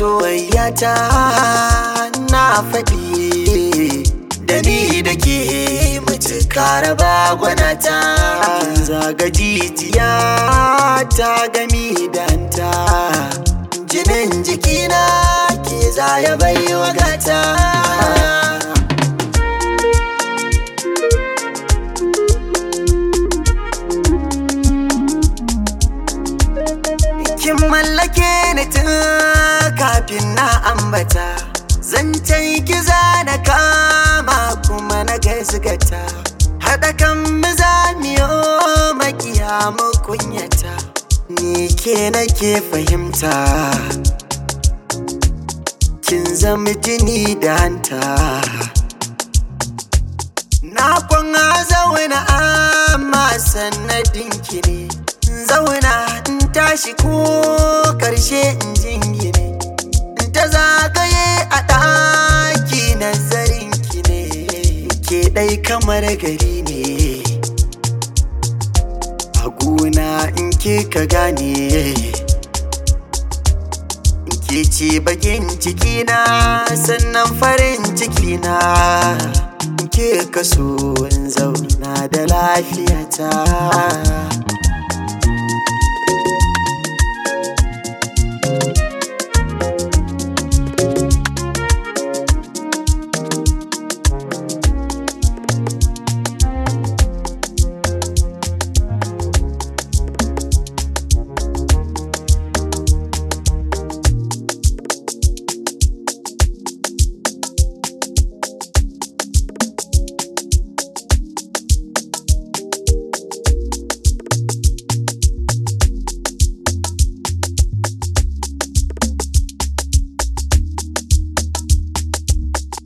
soyayyata na faɗi da ni da ke mutuka raba gwanata zaga jijiya ta gami danta jinin jikina ke zaya bai wagata kin mallake ni tun kafin na ambata zancen kiza na kama kuma na gaisgata haɗa kan maza miyo makiya mu kunyata ni ke nake fahimta kin zama jini da hanta na kwana zauna amma sannadin ki ne zauna in tashi ko karshe in jingine in ta zagaye a ɗaki nazarin ki ne ke ɗai kamar gari ne a gona in ke ka gane ke ce bakin cikina sannan farin cikina ke kaso in zauna da lafiyata